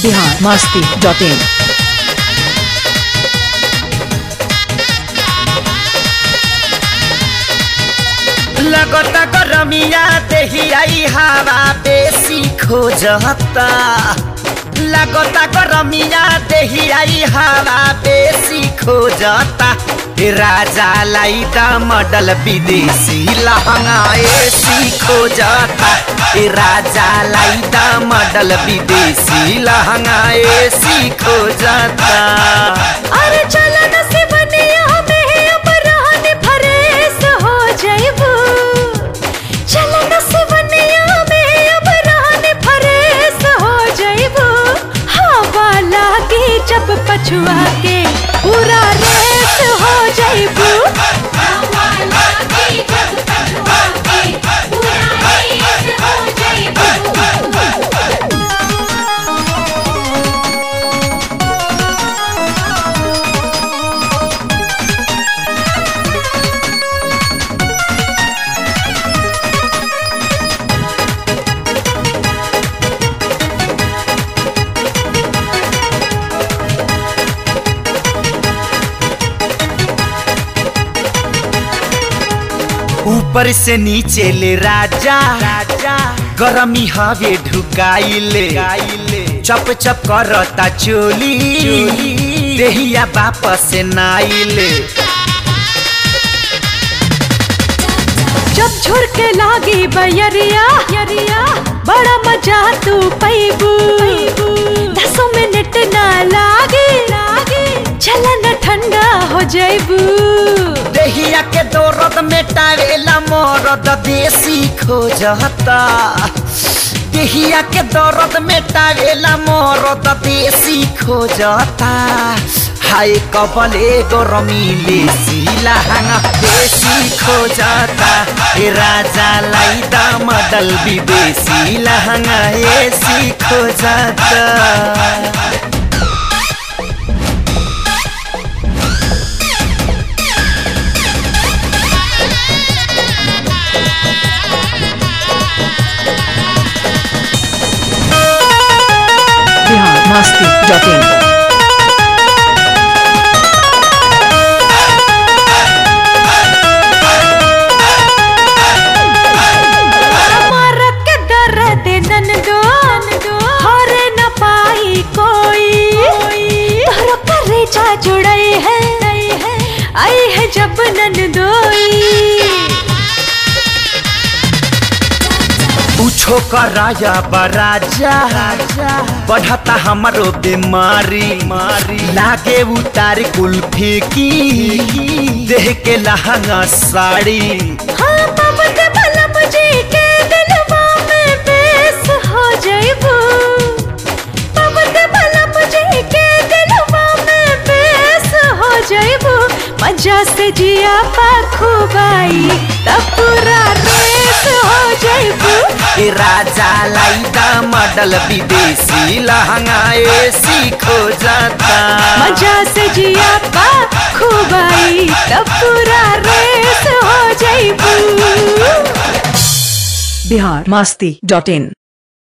Bihar Masti dot in लगता गरमिया देही आई हवा बेसी खोजता लगता गरमिया देही आई हवा बेसी खोजता ए राजा लाई दा मॉडल विदेशी लहंगा एसी खोजता ए राजा लाई दा मॉडल विदेशी लहंगा एसी खोजता अरे चलन से बनिया में अब रहने फरेस हो जाइबू चलन से बनिया में अब रहने फरेस हो जाइबू हवा लागी जब पछुआ के पूरा रेस हो जाइबू हवा लागी जब पछुआ के पूरा रेस हो जाइबू ऊपर से नीचे ले राजा राजा गरमी हवे ढुकाइले चप चप करता चोली देहिया वापस नाइले जब झुरके लागी बयरिया यरिया बड़ा मजा तू पैबू दसों मिनट ना लागे लागे चलन ठंडा हो जाइबू देहिया के दौरत मेटावेला मरद देसी खोजता देहिया के दौरत मेटावेला मरद देसी खोजता हाय कबले गरमीले सिलाहाङ देसी खोजता ए राजालाई दामदल विदेशी लहङ्गा एसी खोजता बिहार मस्ती डॉट इन मारक के दर्द ननदो हरे न पाई कोई तोहरो करेजा जुड़ई है आई है जब ननदोई पूछो कराया बराजा बढ़ता हमारो बीमारी मारी लागे उतार कुल्फी की देह के लहंगा साड़ी हाँ पवन भला मुझे के दिलवा में बेस हो जाइबू पवन भला मुझे के दिलवा में बेस हो जाइबू मजा से जिया पाखुबाई तब पूरा रेस हो जाइबू ए राजा लाई दा मॉडल विदेशी लहंगा एसी खोजता मजा से जिया पाखुबाई तब पूरा रेस हो जाइबू बिहार मस्ती डॉट इन